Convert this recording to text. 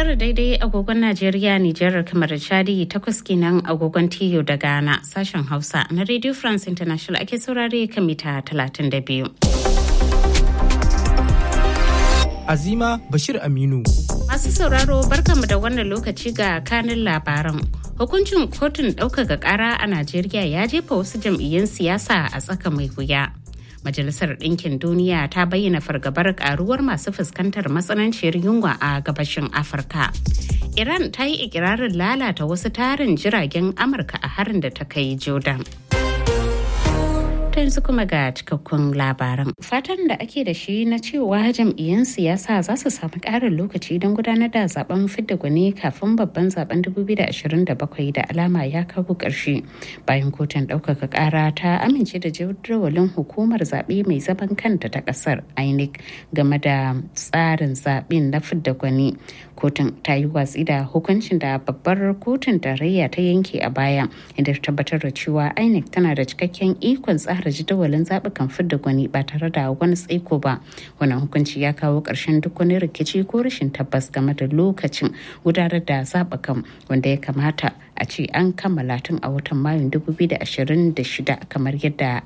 tara daidai agogon Najeriya, Nijar, kamar Chadi takwas kenan agogon Tiyo da Ghana sashen Hausa na Radio France International ake saurare kan mita 32. Azima Bashir Aminu. Masu sauraro barkanmu da wannan lokaci ga kanin labaran. Hukuncin kotun ɗaukaka ƙara a Najeriya ya jefa wasu jam'iyyun siyasa a tsaka mai wuya. Majalisar Ɗinkin Duniya ta bayyana fargabar karuwar masu fuskantar matsananciyar yunwa a gabashin Afirka. Iran ta yi ikirarin lalata wasu tarin jiragen Amurka a harin da ta kai Jordan. yanzu kuma ga cikakkun labaran. Fatan da ake da shi na cewa jam'iyyun siyasa za su samu ƙarin lokaci don gudanar da zaben fidda gwani kafin babban zaben 2027 da alama ya kawo ƙarshe. Bayan kotun ɗaukaka ƙara ta amince da jadawalin hukumar zaɓe mai zaman kanta ta ƙasar INEC game da tsarin zaɓen na fidda gwani. Kotun ta yi watsi da hukuncin da babbar kotun tarayya ta yanke a baya inda ta tabbatar da cewa INEC tana da cikakken ikon tsara tsara jadawalin zaɓukan fidda gwani ba tare da wani tsaiko ba wannan hukunci ya kawo ƙarshen duk wani rikici ko rashin tabbas game da lokacin gudanar da zaɓukan wanda ya kamata a ce an kammala tun a watan mayun 2026 kamar yadda